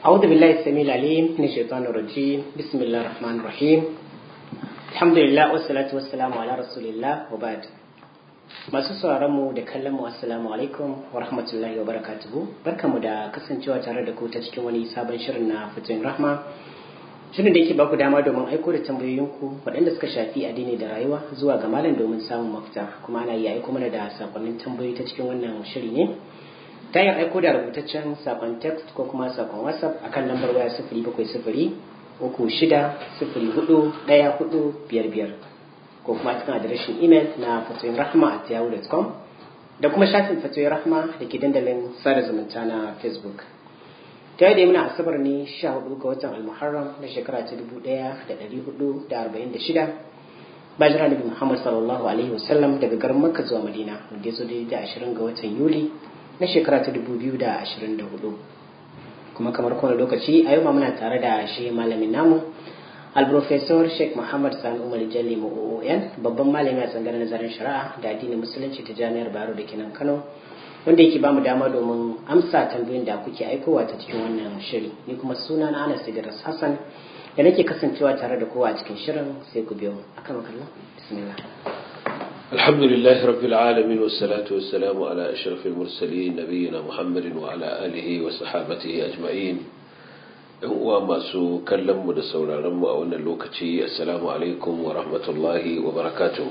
أعوذ بالله السميع العليم من الشيطان الرجيم بسم الله الرحمن الرحيم الحمد لله والصلاة والسلام على رسول الله وبعد masu sauraron mu da kallon mu assalamu alaikum wa rahmatullahi wa barakatuhu barkamu da kasancewa tare da ku ta cikin wani sabon shirin na fitin rahma shirin da yake ba ku dama domin aiko da tambayoyinku waɗanda suka shafi addini da rayuwa zuwa ga malam domin samun mafita kuma ana iya aiko mana da sakonnin tambayoyi ta cikin wannan shiri ne ta yin aiko da rubutaccen sakon text ko kuma sakon whatsapp akan lambar waya sifiri bakwai sifiri uku shida sifiri hudu ɗaya hudu biyar biyar ko kuma cikin adireshin imel na fatoyin rahma at yahoo.com da kuma shafin fatoyin rahma da ke dandalin sada zumunta na facebook ta yadda muna asabar ne 14 ga watan almuharram na shekara ta 1446 bayan nabi muhammad sallallahu alaihi wasallam daga garin makka zuwa madina wanda ya zo da 20 ga watan yuli na shekara ta 2024 kuma kamar kowane lokaci a yau ma muna tare da shi malamin namu alprofesor sheikh muhammad sani umar jalli oon babban malami a tsangarar nazarin shari'a da addinin musulunci ta jami'ar baro da kenan kano wanda yake bamu dama domin amsa tambayoyin da kuke aikowa ta cikin wannan shiri ni kuma suna na anas idris hassan da nake kasancewa tare da kowa a cikin shirin sai ku biyo akan makalla bismillah الحمد لله رب العالمين والصلاة والسلام على أشرف المرسلين نبينا محمد وعلى آله وصحابته أجمعين uwa masu kallonmu da sauraronmu a wannan lokaci assalamu alaikum wa rahmatullahi wa barakatuhu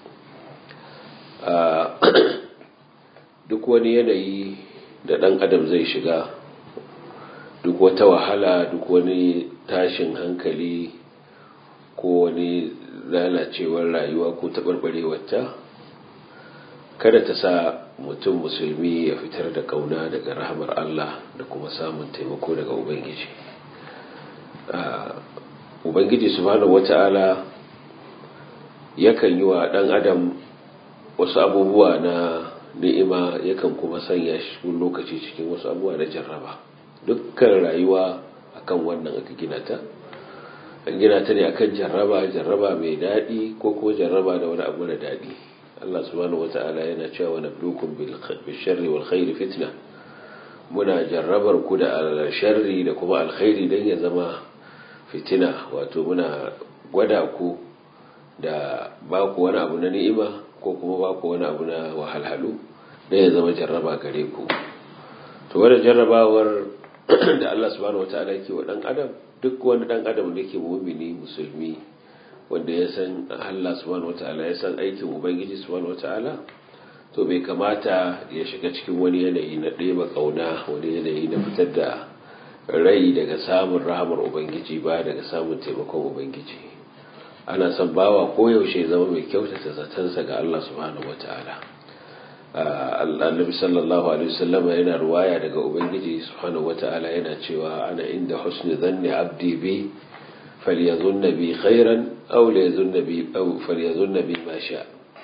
duk wani yanayi da ɗan adam zai shiga duk wata wahala duk wani tashin hankali ko wani lalacewar rayuwa ko taɓarɓarewarta kada ta sa mutum musulmi ya fitar da kauna daga rahamar Allah da kuma samun taimako daga Ubangiji. Ubangiji subhanahu wata'ala yakan yi wa ɗan adam wasu abubuwa na ni'ima yakan kuma sanya shi lokaci cikin wasu abubuwa na jarraba. Dukkan rayuwa akan wannan aka gina ta. An gina ta ne akan jarraba, jarraba mai daɗi ko kuma jarraba da wani abu na daɗi. Allah subhanahu wata'ala yana cewa nablukum bil sharri wal khairi fitna muna jarrabar ku da sharri da kuma alkhairi dan ya zama fitina wato muna gwada ku da ba ku wani abu na ni'ima ko kuma ba ku wani abu na wahalhalu dan ya zama jarraba gare ku to wannan jarrabawar da Allah subhanahu wata'ala yake wa dan adam duk wani dan adam da yake mu'mini musulmi wanda ya san Allah subhanahu wataala ya san aikin ubangiji subhanahu wataala to bai kamata ya shiga cikin wani yanayi na ɗeba ƙauna wani yanayi na fitar da rai daga samun rahamar ubangiji ba daga samun taimakon ubangiji ana son bawa koyaushe zama mai kyautata zatansa ga Allah subhanahu wataala annabi sallallahu alaihi wasallam yana ruwaya daga ubangiji subhanahu wataala yana cewa ana inda husni dhanni abdi bi فليظن بي خيرا أو ليظن بي أو فليظن بي ما شاء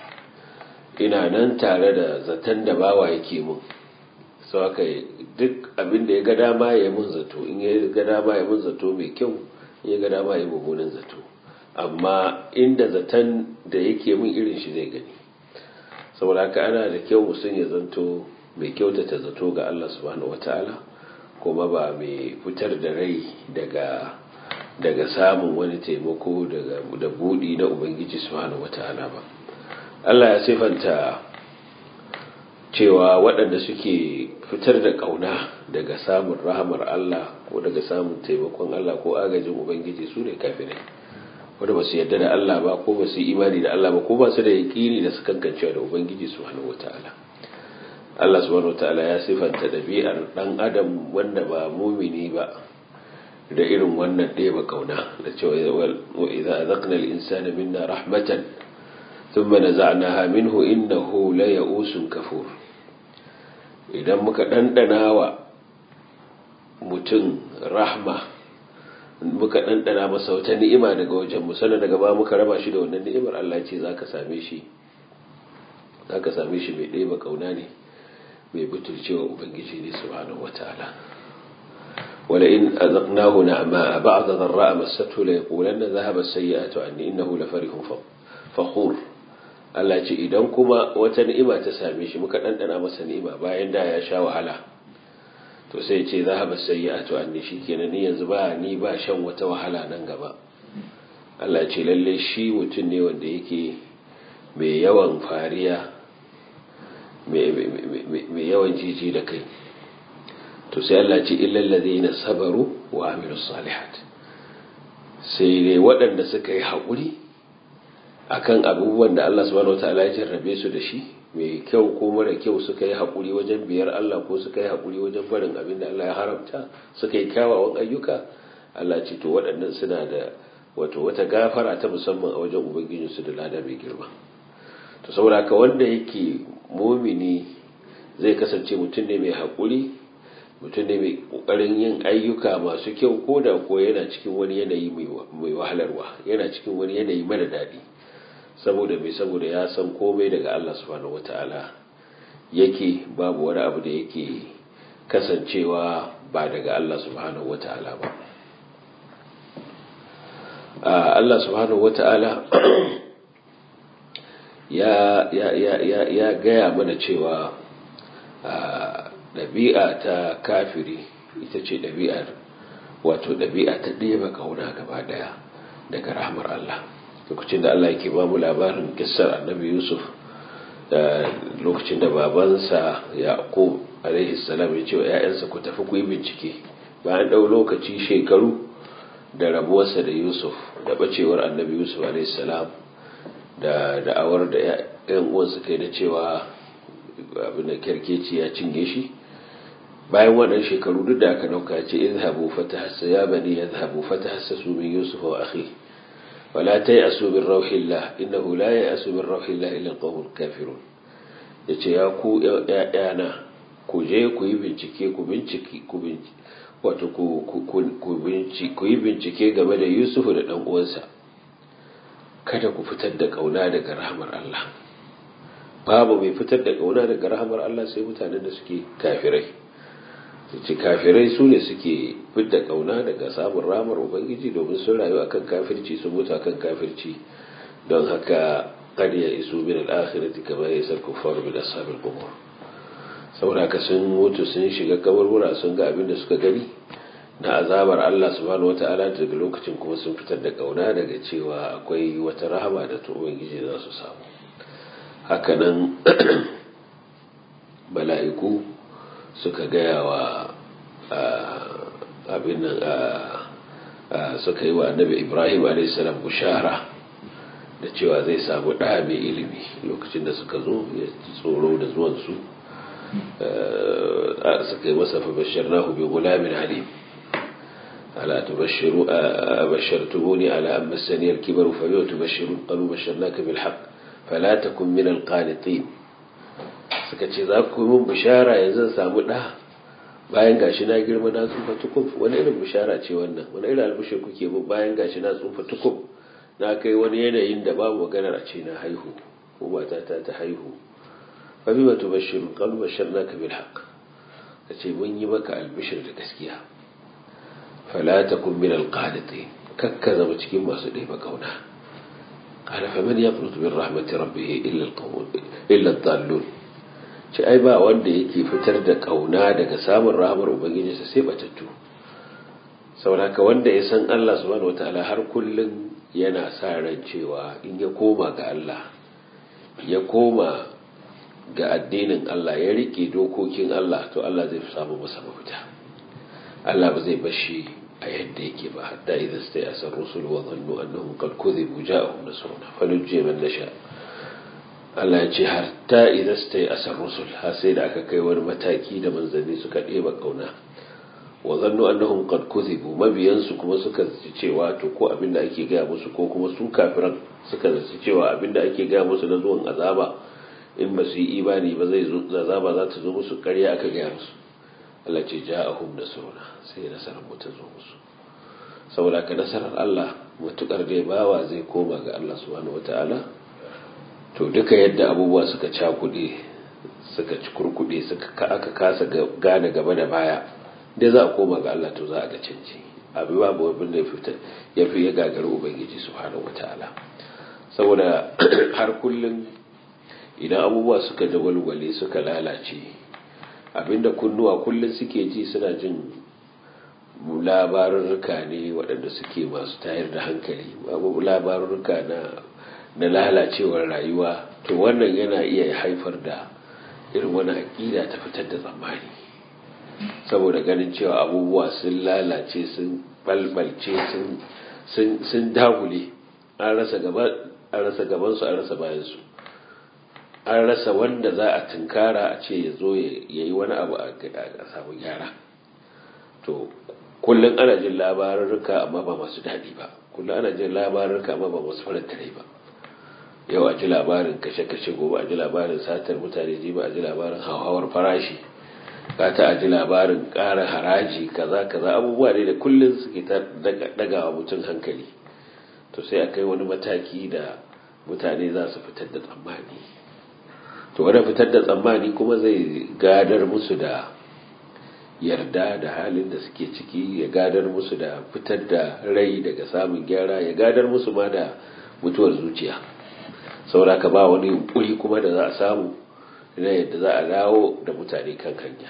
ina nan tare da zaton da bawa yake mun sau haka duk abin da ya ga dama ya mun zato in ya ga dama ya mun zato mai kyau in ya ga dama ya mummunan zato amma inda zaton da yake mun irin shi zai gani saboda haka ana da kyau mutum ya zanto mai kyautata zato ga Allah subhanahu wataala kuma ba mai fitar da rai daga daga samun wani taimako da buɗi na ubangiji subhanahu wata'ala ba Allah ya sifanta cewa waɗanda suke fitar da ƙauna daga samun rahamar Allah ko daga samun taimakon Allah ko agajin ubangiji su ne kafirai wanda ba su yarda da Allah ba ko ba su imani da Allah ba ko ba su da yaƙini da su kankancewa da ubangiji subhanahu wata'ala Allah subhanahu wata'ala ya sifanta ɗabi'ar ɗan adam wanda ba mumini ba da irin wannan ɗeba kauna da cewa wa idza azaqna al-insana minna rahmatan thumma naza'naha minhu innahu la ya'usun kafur idan muka dandana wa mutum rahma muka dandana masa wata ni'ima daga wajen mu sannan daga ba muka raba shi da wannan ni'imar Allah ce zaka same shi zaka same shi mai ɗeba kauna ne mai butulcewa ubangiji ne subhanahu wataala ولئن أذقناه نعماء بعد ضراء مسته ليقولن ذهب السيئات عني إنه لفرح فخور Allah ce idan kuma wata ni'ima ta same shi muka ɗanɗana masa ni'ima bayan da ya sha wahala to sai ce zahaba sayyi'atu anni shikenan ni yanzu ba ni ba shan wata wahala nan gaba Allah ce lalle shi mutum ne wanda yake mai yawan fariya mai yawan jiji da kai to sai Allah ce illal ladina sabaru wa amilus salihat sai dai waɗanda suka yi haƙuri akan abubuwan da Allah subhanahu wataala ya jarrabe su da shi mai kyau ko mara kyau suka yi haƙuri wajen biyar Allah ko suka yi haƙuri wajen barin abin da Allah ya haramta suka yi kyawawan ayyuka Allah ce to waɗannan suna da wato wata gafara ta musamman a wajen ubangijinsu da lada mai girma to saboda haka wanda yake mumini zai kasance mutum ne mai haƙuri mutum ne mai ƙoƙarin yin ayyuka masu kyau ko da ko yana cikin wani yanayi mai wahalarwa yana cikin wani yanayi mara daɗi saboda mai saboda ya san komai daga Allah subhanahu wata'ala yake babu wani abu da yake kasancewa ba daga Allah subhanahu wata'ala ba Allah subhanahu wata'ala ya ya ya ya ya gaya mana cewa ɗabi'a ta kafiri ita ce ɗabi'ar wato ɗabi'a ta ɗeba kauna gaba ɗaya daga rahmar Allah lokacin da Allah yake ba mu labarin kissar annabi Yusuf da lokacin da babansa Yaqub alaihi salam ya ce wa ƴaƴansa ku tafi ku yi bincike bayan ɗau lokaci shekaru da rabuwarsa da Yusuf da bacewar annabi Yusuf alaihi salam da da'awar da ƴan uwansa kai da cewa abin da kerkeci ya cinye shi bayan wannan shekaru duk da aka dauka ce izhabu fatahassa ya bani yadhhabu fatahassasu min Yusuf wa akhihi ولا تيأسوا من روح الله إنه لا يأس من روح الله إلا القوم الكافرون yace ya ku ‘ya'yana ku je ku yi bincike ku bincike ku wato ku yi bincike game da yusufu da ɗan uwansa kada ku fitar da ƙauna daga rahamar Allah babu mai fitar da ƙauna daga rahamar Allah sai mutanen da suke kafirai ce kafirai su ne suke fidda kauna daga samun ramar ubangiji domin sun rayu akan kafirci sun mutu akan kafirci don haka kad ya isu min al-akhirati kama yasal kuffaru min ashabil qubur saboda haka sun mutu sun shiga kaburbura sun ga abin da suka gani na azabar Allah subhanahu wata'ala daga lokacin kuma sun fitar da kauna daga cewa akwai wata rahama da ta ubangiji za su samu hakanan mala'iku suka gaya wa abin nan suka yi wa annabi ibrahim a.s. bushara da cewa zai samu ɗa mai ilimi lokacin da suka zo ya tsoro da zuwansu suka yi masa fabashar na hubi gulamin alim ala tubashiru a bashartumuni ala an masaniyar kibaru fa yau tubashiru qalu basharnaka bil haqq fala takun min al qanitin suka ce za ku yi min bishara yanzu samu ɗa bayan gashi na girma na tsufa tukub wani irin bishara ce wannan wani irin albishir kuke min bayan gashi na tsufa tukub na kai wani yanayin da babu maganar a ce na haihu ko mata ta ta haihu fa bi wata bashiru qalu basharnaka bil haqq kace mun yi maka albishir da gaskiya fala takun min al qanitin kakka zama cikin masu ɗeba kauna قال فمن يقنط من رحمة ربه إلا القوم إلا الضالون ce ai ba wanda yake fitar da kauna daga samun rahamar ubangijinsa sai batattu saboda wanda ya san Allah subhanahu wataala har kullun yana sa ran cewa in ya koma ga Allah ya koma ga addinin Allah ya rike dokokin Allah to Allah zai samu masa mafita Allah ba zai bashi a yadda yake ba hatta idan sai asar rusul wa dhannu annahum qad kudhibu ja'ahum nasruna falujji man nasha Allah ya ce har ta idan su ta yi asar rusul har sai da aka kai wani mataki da manzanni suka ɗeba ƙauna wa zannu annahum qad kuzibu mabiyansu kuma suka zaci cewa to ko abin da ake gaya musu ko kuma su kafiran suka zaci cewa abin da ake gaya musu na zuwan azaba in ba su yi imani ba zai zo azaba za ta zo musu ƙarya aka gaya musu Allah ce ja'ahum nasruna sai nasarar mu ta zo musu saboda ka nasarar Allah mutukar dai bawa zai koma ga Allah subhanahu wataala to duka yadda abubuwa suka cakuɗe suka ci kurkuɗe suka aka kasa gane gaba da baya da za a koma ga Allah to za a ga canji abu babu abin da ya fi ya gagari ubangiji subhanahu wataala saboda har kullum idan abubuwa suka dagwalgwale suka lalace abinda kunnuwa kullum suke ji suna jin labarurruka ne waɗanda suke masu tayar da hankali babu labarurruka na na lalacewar rayuwa to wannan yana iya haifar da irin wani aƙida ta fitar da tsammani saboda ganin cewa abubuwa sun lalace sun balbalce sun dagule an rasa gabansu an rasa bayansu an rasa wanda za a tunkara a ce ya zo ya yi wani abu a samu gyara to kullum ana jin labarurruka amma ba masu daɗi ba kullum ana jin labarurruka amma ba masu faranta rai ba yau a ji labarin kashe-kashe gobe a ji labarin satar mutane ji ba a ji labarin hauhawar farashi ta a ji labarin ƙara haraji kaza kaza abubuwa ne da kullum suke ta dagawa mutum hankali to sai a kai wani mataki da mutane za su fitar da tsammani to wani fitar da tsammani kuma zai gadar musu da yarda da halin da suke ciki ya gadar musu da fitar da rai daga samun gyara ya gadar musu ma da mutuwar zuciya saboda ka ba wani yunkuri kuma da za a samu na yadda za a dawo da mutane kan hanya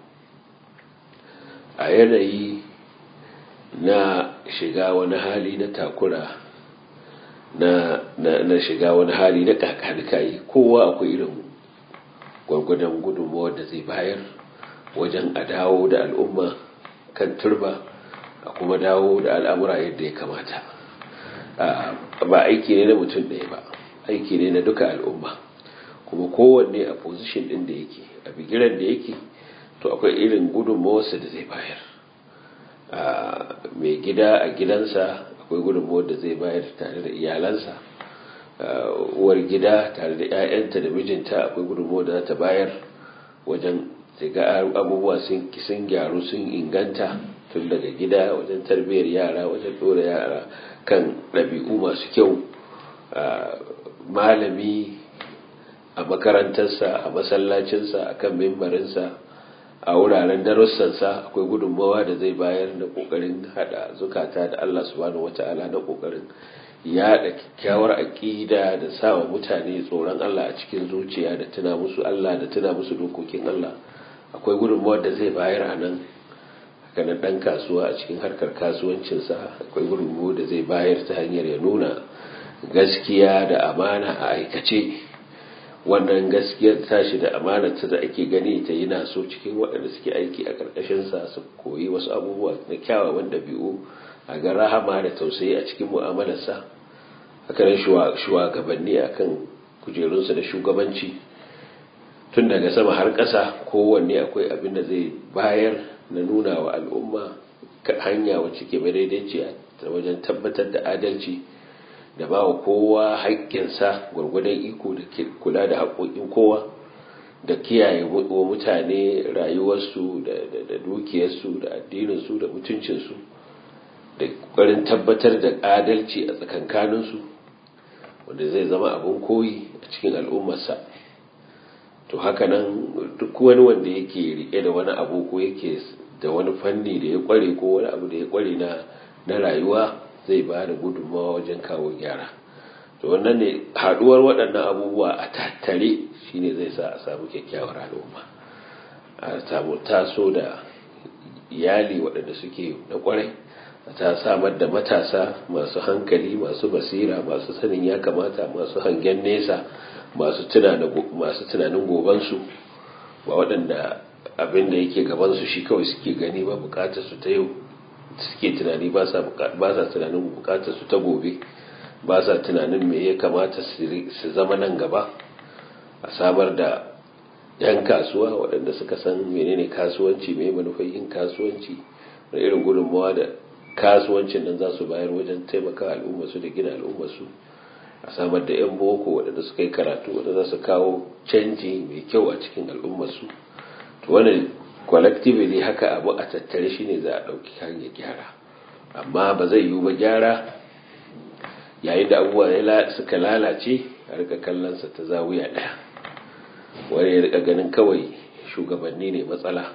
a yanayi na shiga wani hali na takura na, na, na shiga wani hali na kakanikayi kowa akwai irin gwargwadon gudunmawar da zai bayar wajen a dawo da al'umma kan turba a kuma dawo da al'amura yadda ya kamata ba aiki ne na mutum ɗaya ba aiki ne na duka al'umma kuma kowanne a position ɗin da yake a bigiran da yake to akwai irin gudunmawarsa da zai bayar mai gida a gidansa akwai gudunmawar da zai bayar tare da iyalansa uwar gida tare da 'ya'yanta da mijinta akwai gudunmawar da za ta bayar wajen ga abubuwa sun gyaru sun inganta tun daga gida wajen tarbiyyar yara wajen ɗora yara kan ɗabi'u masu kyau malami a makarantarsa a masallacinsa a kan mimbarinsa a wuraren darussansa akwai gudunmawa da zai bayar na kokarin hada zukata da Allah subhanahu wata'ala na kokarin yada kyakkyawar aƙida da sawa mutane tsoron Allah a cikin zuciya da tuna musu Allah da tuna musu dokokin Allah akwai gudunmawa da zai bayar a nan hakanan ɗan kasuwa a cikin harkar kasuwancinsa akwai gudunmawa da zai bayar ta hanyar ya nuna gaskiya da amana a aikace wannan gaskiyar tashi da amanarta da ake gani ta yi naso cikin waɗanda suke aiki a ƙarƙashinsa su koyi wasu abubuwa na kyawawan ɗabi'u a ga rahama da tausayi a cikin mu'amalarsa hakanan shugabanni a kan kujerunsa da shugabanci tun daga sama har ƙasa kowanne akwai abin da zai bayar na nuna wa al'umma hanya wacce ke madaidaiciya ta wajen tabbatar da adalci da ba wa kowa haƙƙinsa gwargwadon iko da kula da haƙoƙin kowa da kiyaye wa mutane rayuwarsu da dukiyarsu da addininsu da mutuncinsu da ƙoƙarin tabbatar da adalci a tsakankaninsu wanda zai zama abin koyi a cikin al'ummarsa to haka nan duk wani wanda yake rike da wani abu ko yake da wani fanni da ya kware ko wani abu da ya kware na rayuwa zai ba da gudunmawa wajen kawo gyara to wannan ne haduwar waɗannan abubuwa a tattare shine zai sa a samu kyakkyawar al'umma a samu taso da iyali waɗanda suke na kwarai ta samar da matasa masu hankali masu basira masu sanin ya kamata masu hangen nesa masu tunanin gobansu ba waɗanda abin da yake gabansu shi kawai suke gani ba bukatar su ta yau suke tunani ba sa tunanin bukatar su ta gobe ba sa tunanin me ya kamata su zama nan gaba a samar da yan kasuwa waɗanda suka san menene kasuwanci mai manufai yin kasuwanci da irin gudunmawa da kasuwancin nan za su bayar wajen taimaka al'ummarsu da gina al'ummarsu a samar da 'yan boko waɗanda suka yi karatu waɗanda za su kawo canji mai kyau a cikin al'ummarsu to wannan collectively haka abu a tattare shi ne za a ɗauki hanyar gyara amma ba zai yiwu ba gyara yayin da abubuwa suka lalace a rika kallonsa ta zawuya ɗaya wani ya rika ganin kawai shugabanni ne matsala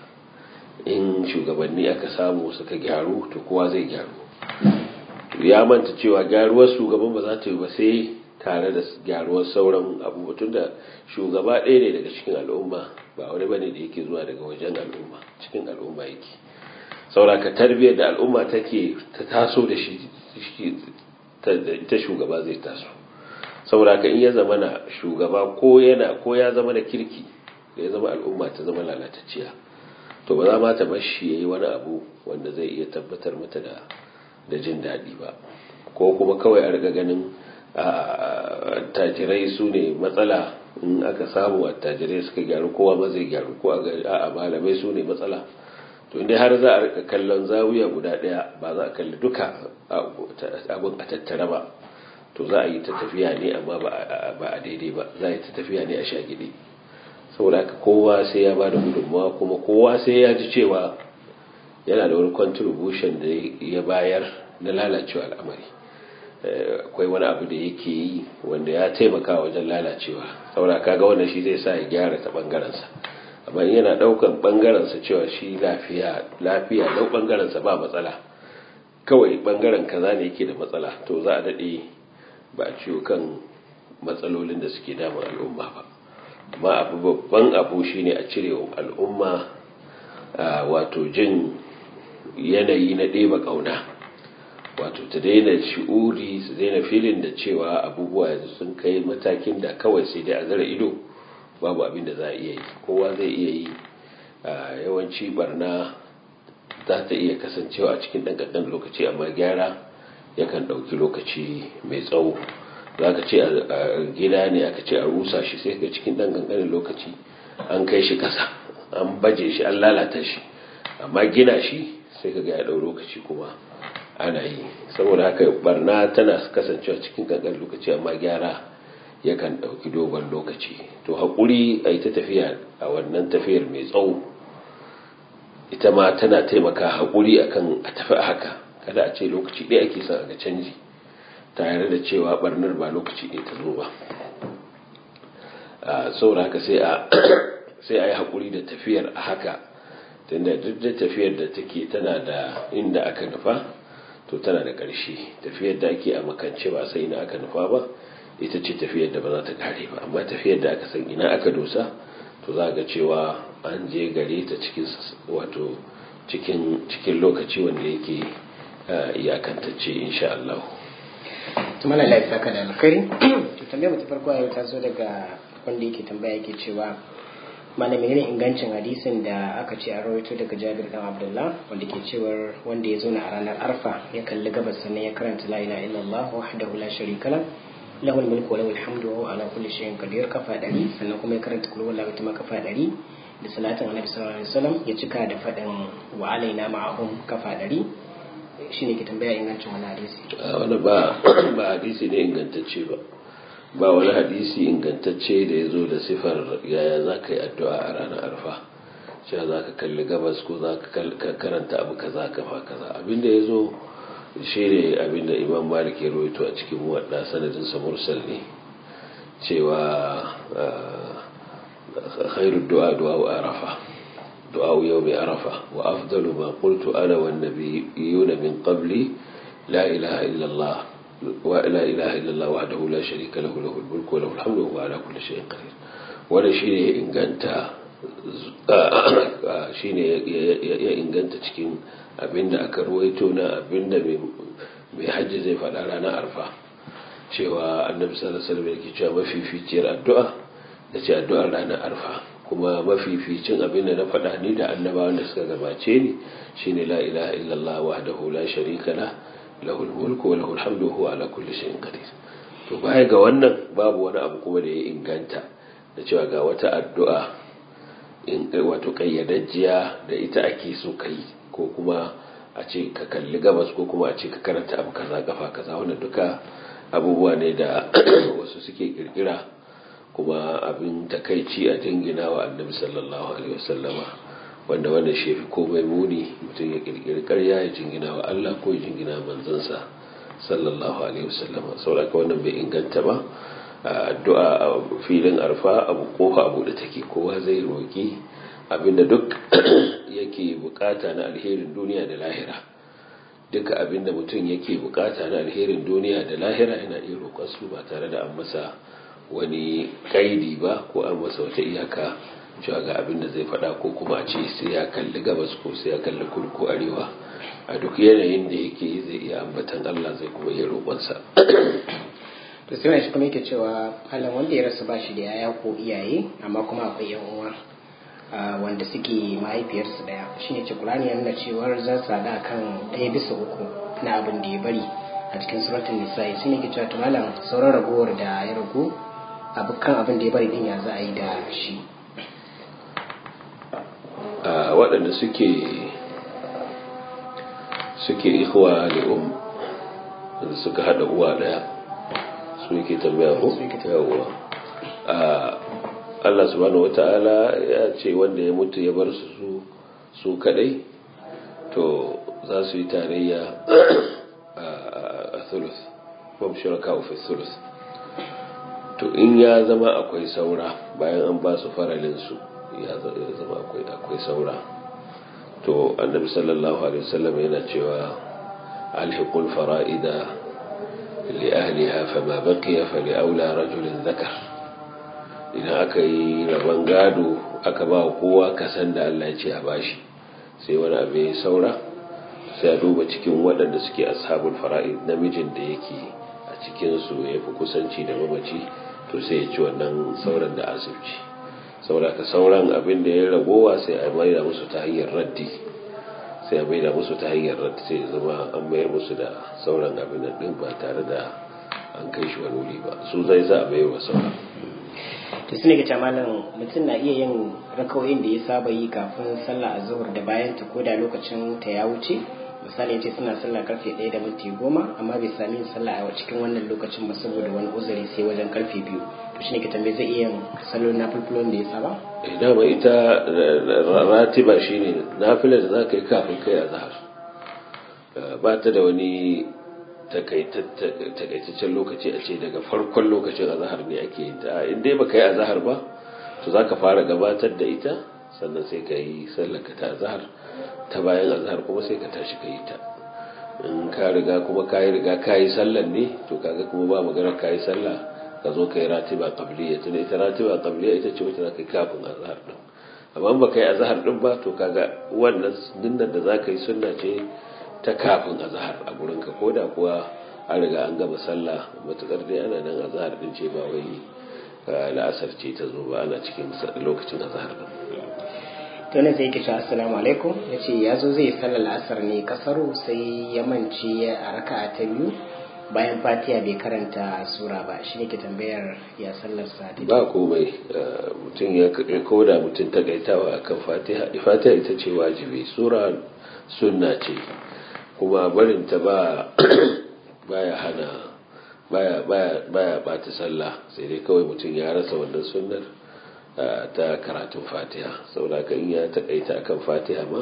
in shugabanni aka samu suka gyaru to kowa zai gyaru ya manta cewa gyaruwar shugaban ba za ta yi ba sai tare da gyaruwar sauran abubuwa tun da shugaba ɗaya ne daga cikin al'umma ba wani bane da yake zuwa daga wajen al'umma cikin al'umma yake sauraka tarbiyyar da al'umma take ta taso da shi ta shugaba zai taso sauraka in ya zama na shugaba ko yana ko ya zama da kirki da ya zama al'umma ta zama lalatacciya to ba za ma ta bar shi yayi wani abu wanda zai iya tabbatar mata da da jin daɗi ba ko kuma kawai a riga ganin attajirai su ne matsala in aka samu attajirai suka gyaru kowa ma zai gyaru ko a malamai su ne matsala to inda har za a rika kallon zawiya guda daya ba za a kalli duka abin a tattara ba to za a yi ta tafiya ne amma ba a daidai ba za a yi ta tafiya ne a shagide saboda haka kowa sai ya ba da gudunmawa kuma kowa sai ya ji cewa yana da wani contribution da ya bayar na lalacewa al'amari akwai wani abu da yake yi wanda ya taimaka wajen lalacewa saboda kaga wannan shi zai sa ya gyara ta bangarensa amma yana daukan bangarensa cewa shi lafiya lafiya dau bangarensa ba matsala kawai bangaren kaza ne yake da matsala to za a dade ba a ciwo kan matsalolin da suke damun al'umma ba amma abu babban abu shine a cire wa al'umma wato jin yanayi na ɗeba ƙauna wato ta daina shi'uri su daina filin da cewa abubuwa yanzu sun kai matakin da kawai sai dai a zara ido babu abin da za a iya yi kowa zai iya yi yawanci barna za ta iya kasancewa a cikin ɗan lokaci amma gyara yakan ɗauki lokaci mai tsawo za ka ce a gida ne aka ce a rusa shi sai ga cikin ɗan ƙanƙanin lokaci an kai shi ƙasa an baje shi an lalata shi amma gina shi sai ka ga ya ɗau lokaci kuma ana yi saboda haka barna tana kasancewa cikin ƙanƙanin lokaci amma gyara yakan ɗauki dogon lokaci to haƙuri a yi ta tafiya a wannan tafiyar mai tsawo ita ma tana taimaka haƙuri akan a tafi a haka kada a ce lokaci ɗaya ake son ga canji tare da cewa barnar ba lokaci ɗaya ta zo ba saboda haka sai a sai a yi haƙuri da tafiyar a haka tunda duk da tafiyar da take tana da inda aka nufa to tana da ƙarshe tafiyar da ake a makance ba sai ina aka nufa ba ita ce tafiyar da ba za ta kare ba amma tafiyar da aka san ina aka dosa to za ga cewa an je gare ta cikin wato cikin cikin lokaci wanda yake iyakantacce insha Allah tumana lafiya ka da alkhairi to tambayar mu ta farko yau ta zo daga wanda yake tambaya yake cewa malami ne ingancin hadisin da aka ce a rawaito daga Jabir dan Abdullah wanda ke cewar wanda ya zo na a ranar Arfa ya kalli gabas sannan ya karanta la ilaha illallah wahdahu la sharika lahu lahul mulku wa lahul hamdu wa huwa ala kulli shay'in qadir kafa dari sannan kuma ya karanta kullu wallahu tama kafa dari da salatin annabi sallallahu alaihi wasallam ya cika da fadin wa alaina ma'ahum kafa dari shine ke tambaya ingancin wani hadisi wani ba ba hadisi ne ingantacce ba ba wani hadisi ingantacce da ya zo da sifar yaya za ka yi addu'a a ranar arfa cewa za ka kalli gabas ko za ka karanta abu kaza kafa kaza abinda ya zo shi ne abinda imam malik ya rawaito a cikin wadda sanadinsa mursal ne cewa khairu du'a du'a arafa du'a yau mai arafa wa afdalu ma qultu ana wan nabiyuna min qabli la ilaha illallah ولا إله إلا الله وحده لا شريك له له الملك وله الحمد وهو على كل شيء قدير wanda shi ne inganta shi ne ya inganta cikin abinda aka ruwaito na abinda mai hajji zai faɗa ranar arfa cewa annabi sallallahu alaihi wasallam yake cewa mafificiyar addu'a da ce addu'ar ranar arfa kuma mafificin abinda na faɗa ni da annabawan da suka gabace ni shine la ilaha illallah wahdahu la sharika lah lahul mulku wa lahul hamdu huwa ala kulli shay'in qadir to baya ga wannan babu wani abu kuma da ya inganta da cewa ga wata addu'a in wato kayyadajjiya da ita ake so kai ko kuma a ce ka kalli gabas ko kuma a ce ka karanta abu kaza kafa kaza wannan duka abubuwa ne da wasu suke kirkira kuma abin takaici a jingina wa annabi sallallahu alaihi wasallama wanda wanda shi fi komai muni mutum ya kirkiri karya ya jingina wa Allah ko ya jingina manzansa sallallahu alaihi wasallam saboda wannan bai inganta ba addu'a a filin arfa abu kofa abu da take kowa zai roki abinda duk yake bukata na alherin duniya da lahira duka abin da mutum yake bukata na alherin duniya da lahira yana iya roƙon su ba tare da an masa wani kaidi ba ko an masa wata iyaka cewa ga abin da zai faɗa ko kuma a ce sai ya kalli gabas ko sai ya kalli kudu ko arewa a duk yanayin da yake zai iya ambatan Allah zai kuma iya roƙonsa to sai wani shi kuma yake cewa halin wanda ya rasu ba shi da yaya ko iyaye amma kuma akwai yan uwa wanda suke mahaifiyarsu daya shine ce Qur'ani ya nuna cewar za su hada kan ɗaya bisa uku na abin da ya bari a cikin suratul nisa'i shine ke cewa to malam sauran ragowar da ya ragu abukan abin da ya bari din ya za a yi da shi a waɗanda suke suke ikhwa da um suka hada uwa daya su yake tambaya ko yawwa Allah subhanahu wata'ala ya ce wanda ya mutu ya bar su su kadai to za su yi tarayya a thuluth bam shuraka fi thuluth to in ya zama akwai saura bayan an ba su faralin su ya zama akwai akwai saura to annabi sallallahu alaihi wasallam yana cewa alhiqul fara'ida li ahliha fama baqiya fali aula rajulin dhakar idan aka yi rabon gado aka ba kowa kasan da Allah ya ce a bashi sai wani abu ya saura sai a duba cikin waɗanda suke ashabul fara'id namijin da yake a cikinsu ya fi kusanci da mamaci to sai ya ci wannan sauran da asibci saboda ka sauran abin da ya ragowa sai a maida musu ta hanyar raddi sai a maida musu ta hanyar raddi sai zama an mayar musu da sauran abin da din ba tare da an kai shi wani wuri ba su zai za a mayar wa sauran to su ne ga malam mutum na iya yin rakawoyin da ya saba yi kafin sallah a zuhur da bayan ta koda lokacin ta ya wuce misali ya ce suna sallah karfe ɗaya da minti goma amma bai sami yin sallah a cikin wannan lokacin ba saboda wani uzuri sai wajen karfe biyu to shine ka tambaye zai iya yin salon na fulfulon da ya saba dama ita ratiba shine nafilar da za ka yi kafin kai a zahar ba ta da wani takaitaccen lokaci a ce daga farkon lokacin azahar ne ake yin ta in dai baka yi azahar ba to zaka fara gabatar da ita sannan sai ka yi sallaka ta azahar ta bayan azahar kuma sai ka tashi ka yi ta in ka riga kuma ka yi riga ka yi sallan ne to kaga kuma ba magana ka yi sallah ka zo ka yi ratiba qabliya tunda ita ratiba qabliya ita ce wacce zaka yi kafin azahar din amma ba ka yi azahar din ba to kaga wannan dinnan da zaka yi sunna ce ta kafin azahar a gurinka ko da kuwa an riga an gama sallah matukar dai ana nan azahar din ce ba wai la'asar ce ta zo ba ana cikin lokacin azahar din to ne sai kisha assalamu alaikum ya ce ya zo zai sallar la'asar ne kasaru sai ya mance a raka'a ta biyu bayan fatiha bai karanta sura ba shi ne ke tambayar ya sallar sa ba komai mutum ya koda mutum takaitawa akan fatiha fatiha ita ce wajibi sura sunna ce kuma barin ta ba baya hana baya baya baya bata sallah sai dai kawai mutum ya rasa wannan sunnar ta karatun fatiha saboda ka in ya takaita akan fatiha ma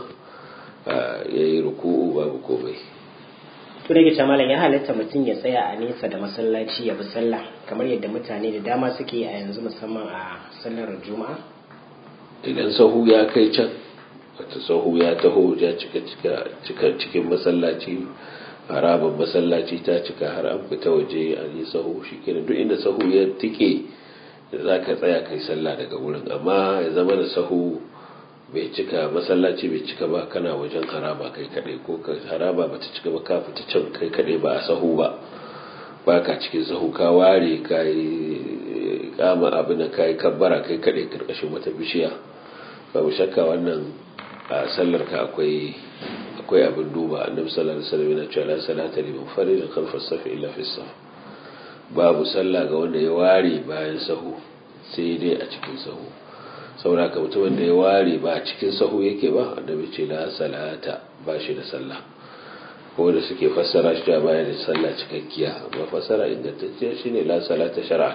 yayi ruku'u babu komai to da gita malam ya halatta mutum ya tsaya a nesa da masallaci ya bi sallah kamar yadda mutane da dama suke a yanzu musamman a sallar juma'a idan sahu ya kai can wata sahu ya taho ya cika cika cikin masallaci harabar masallaci ta cika har an fita waje an yi sahu shi kenan duk inda sahu ya tike za ka tsaya kai sallah daga wurin amma ya zama da sahu bai cika masallaci bai cika ba kana wajen haraba kai kadai ko haraba ba ta cika ba ka fita can kai kadai ba a sahu ba ba ka cikin sahu ka ware ka yi kama abin da ka yi kabbara kai kadai karkashin wata bishiya babu shakka wannan a sallar ka akwai akwai abin duba annabi sallallahu alaihi wasallam yana cewa la salata liman farida khalfa as-safi illa fi as babu sallah ga wanda ya ware bayan sahu sai dai a cikin sahu saboda ka mutumin da ya ware ba a cikin sahu yake ba annabi ce la salata ba shi da sallah ko da suke fassara shi da baya da sallah cikakkiya amma fassara ingantacciya shine la salata shar'a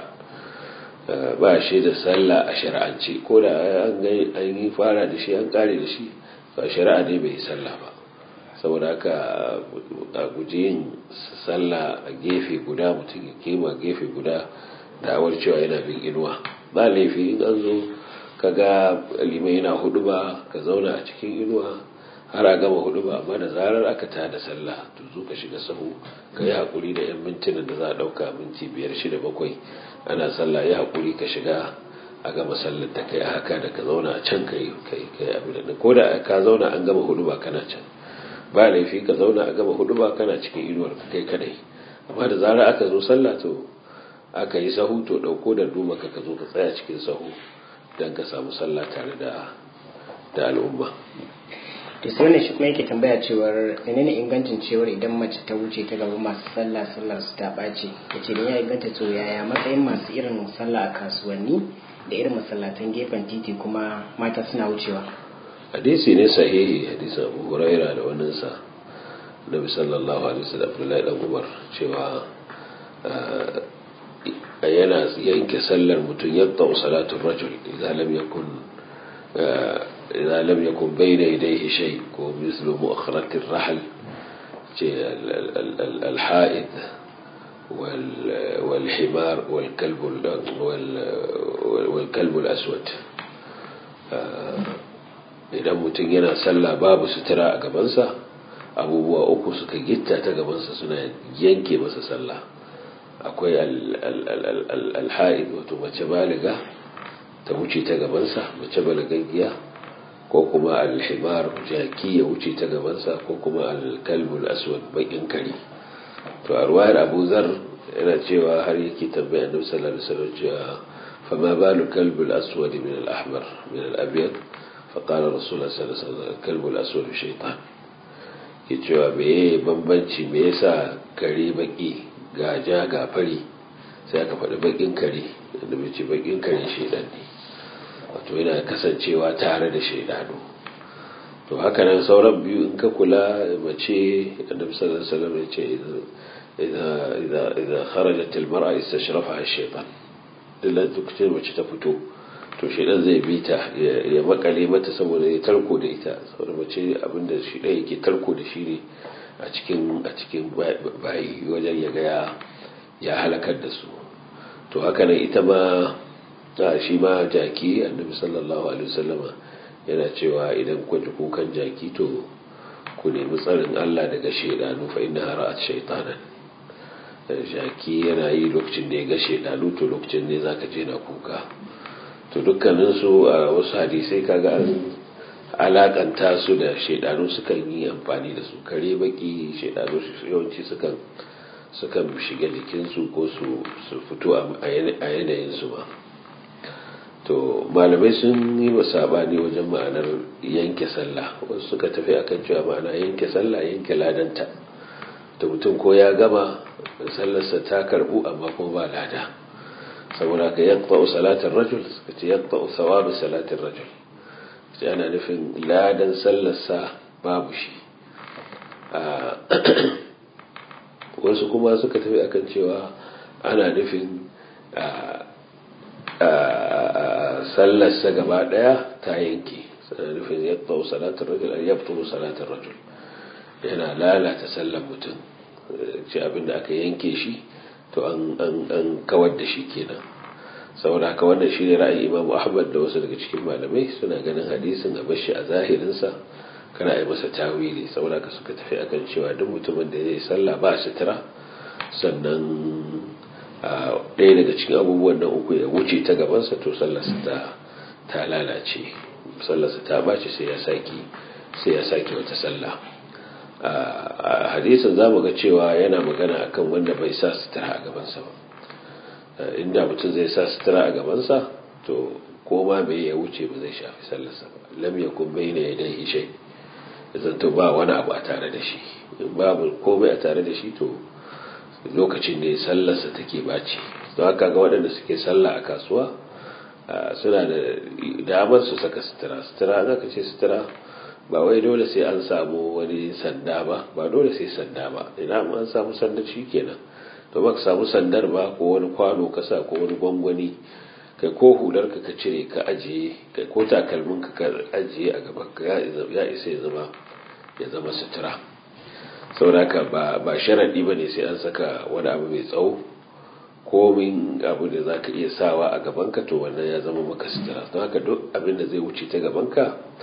ba shi da sallah a shar'ance ko da an yi fara da shi an kare da shi ba shari'a ne bai yi sallah ba saboda haka a guji yin sallah a gefe guda mutum ya kema gefe guda da awar cewa yana bin inuwa ba laifi in an zo ka ga limai yana hudu ba ka zauna a cikin inuwa har a gama hudu ba amma da zarar aka ta da sallah to zo ka shiga sahu ka yi haƙuri da 'yan mintunan da za a ɗauka minti biyar shida bakwai ana sallah ya haƙuri ka shiga a gama sallar da kai haka da ka zauna a can kai kai kai abin da ko da ka zauna an gama hudu ba kana can ba laifi ka zauna a gama hudu ba kana cikin inuwar kai kadai amma da zarar aka zo sallah to aka yi sahu to dauko da duma ka ka zo ka tsaya cikin sahu dan ka samu sallah tare da da al'umma to sai wannan shi kuma yake tambaya cewar menene ingancin cewar idan mace ta wuce ta gaba masu sallah sallar su ta ɓaci yace dan ya inganta to yaya matsayin masu irin sallah a kasuwanni da irin masallatan gefen titi kuma mata suna wucewa hadisi ne sahihi hadisin abu huraira da waninsa nabi sallallahu alaihi wasallam abdullahi dan umar cewa yana yanke sallar mutum yadda salatu rajul idan lam yakun idan lam yakun bayna yadayhi shay ko mislu mu'akharat ar-rahl ce al-ha'id والحمار والكلب والكلب الأسود idan mutum yana sallah babu sutura a gabansa abubuwa uku suka gitta ta gabansa suna yanke masa sallah akwai alha'id wato mace baliga ta wuce ta gabansa mace balagaggiya ko kuma alhimar jaki ya wuce ta gabansa ko kuma alkalbul aswad bakin kari to a ruwayar abu zar yana cewa har yake tambaya annabi sallallahu alaihi wasallam cewa fa ma balu kalbul aswad min al ahmar min al abyad fa qala rasulullah sallallahu alaihi wasallam kalbul aswad shaytan ke cewa me bambanci me yasa kare baki ga ja ga fari sai aka faɗi bakin kare annabi ce bakin kare shaytan ne wato yana kasancewa tare da shaydanu to haka nan sauran biyu in ka kula mace annabi sallallahu alaihi wasallam ya ce idza idza idza kharajat almar'a istashrafaha ash-shaytan dilla dukkan mace ta fito to shedan zai bi ta ya makale mata saboda ya tarko da ita saboda mace abinda shi dai yake tarko da shi ne a cikin a cikin bayi wajen ya ga ya halakar da su to haka nan ita ma shi ma jaki annabi sallallahu alaihi wasallama yana cewa idan ku ji kukan jaki to ku nemi tsarin Allah daga shaidanu fa inna ra'at shaytanan jaki yana yi lokacin da ya ga shaidanu to lokacin ne zaka je na kuka to dukkanin su a wasu hadisai kaga an alakanta su da shaidanu sukan yi amfani da su kare baki shaidanu yawanci sukan sukan shiga jikinsu ko su fito a yanayin su ba to malamai sun yi wa sabani wajen ma'anar yanke sallah wasu suka tafi akan cewa ma'ana yanke sallah yanke ladanta da mutum ko ya gama sallarsa ta karbu amma kuma ba lada saboda ka yaqta'u salatin rajul suka ce yaqta'u thawabu salatin rajul sai ana nufin ladan sallarsa babu shi wasu kuma suka tafi akan cewa ana nufin sallarsa gaba daya ta yanke sana nufin yadda salatar rajul an yabtulu salatar rajul yana lalata sallar mutum ce abinda aka yanke shi to an kawar da shi kenan saboda haka wannan shi ne ra'ayin imam ahmad da wasu daga cikin malamai suna ganin hadisin a bashi a zahirinsa kana yi masa tawili saboda haka suka tafi akan cewa duk mutumin da zai sallah ba sutura sannan ɗaya daga cikin abubuwan nan uku ya wuce ta gabansa to sallarsa ta ta lalace sallarsa ta bace sai ya saki sai ya saki wata sallah a hadisin zamu ga cewa yana magana akan wanda bai sa sutura a gabansa ba inda mutum zai sa sutura a gabansa to ko ma bai ya wuce ba zai shafi sallarsa ba lam yakun bayna yadayhi shay zanto ba wani abu a tare da shi babu komai a tare da shi to lokacin ne sallarsa take baci don haka ga waɗanda suke sallah a kasuwa suna da damar su saka sutura sutura za ka ce sutura ba wai dole sai an samu wani sanda ba ba dole sai sanda ba idan an samu sandar shi kenan to ba ka samu sandar ba ko wani kwano ka sa ko wani gwangwani kai ko hular ka ka cire ka ajiye kai ko takalmin ka ka ajiye a gaban ka ya isa ya zama ya zama sutura sauraka ba ba sharadi bane sai an saka wani abu mai tsawo komin abu da zaka iya sawa a gaban ka to wannan ya zama maka sutura don haka duk abin da zai wuce ta gaban ka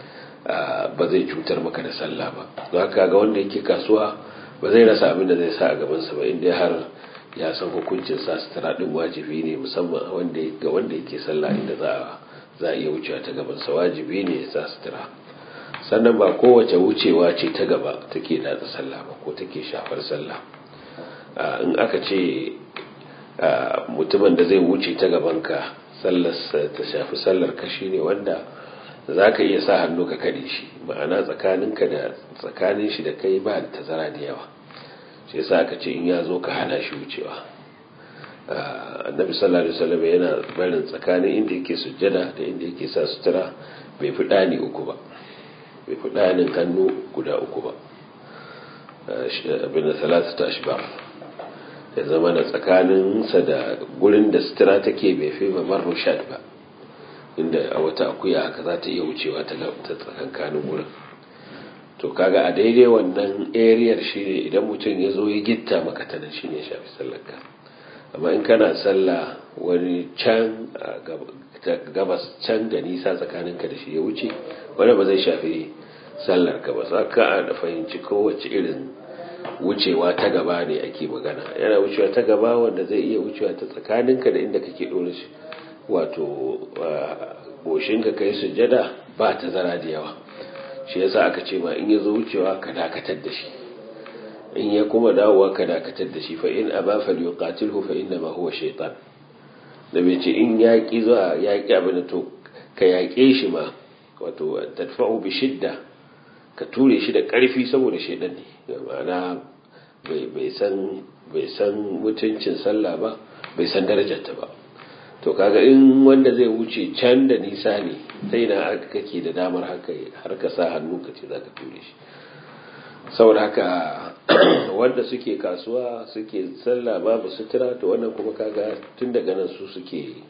ba zai cutar maka da sallah ba don haka ga wanda yake kasuwa ba zai rasa abin da zai sa a gabansa ba inda har ya san hukuncin sa sutura din wajibi ne musamman wanda ga wanda yake sallah inda za a za a iya wucewa ta gabansa wajibi ne ya sa sutura sannan ba kowace wucewa ce ta gaba take datsa sallah ba ko take shafar sallah in aka ce mutumin da zai wuce ta gabanka sallar ta shafi sallar ka shine wanda za ka iya sa hannu ka kare shi ma'ana tsakaninka da tsakanin shi da kai ba da tazara da yawa shi yasa aka ce in ya zo ka hana shi wucewa annabi sallallahu alaihi wasallam yana barin tsakanin inda yake sujjada da inda yake sa sutura bai fi dani uku ba bai fi danin hannu guda uku ba abin da salatu ta ashbar ya zama da tsakaninsa da gurin da sutura take bai fi ba marru shad ba inda a wata akuya haka za ta iya wucewa ta tsakankanin gurin to kaga a daidai wannan ariyar shi ne idan mutum ya zo ya gitta maka ta nan shi ne shafi sallarka amma in kana sallah wani can gabas can da nisa tsakaninka da shi ya wuce wani ba zai shafi sallarka ba za ka da fahimci kowace irin wucewa ta gaba ne ake magana yana wucewa ta gaba wanda zai iya wucewa ta tsakaninka da inda kake ɗora shi wato goshinka kai sujada ba ta zara da yawa shi yasa aka ce ma in ya zo wucewa ka dakatar da shi in ya kuma dawowa ka dakatar da shi fa in aba fa yuqatilhu fa inna ma huwa shaytan da bai ce in yaƙi zuwa yaƙi abin to ka yaƙe shi ma wato tadfa'u bi shidda ka ture shi da ƙarfi saboda shaidan ne ma'ana bai san bai san mutuncin sallah ba bai san darajarta ba to kaga in wanda zai wuce can da nisa ne sai na kake da damar haka har ka sa hannu ka ce za ka ture shi saboda haka wanda suke kasuwa suke sallah babu sutura to wannan kuma kaga tun daga nan su suke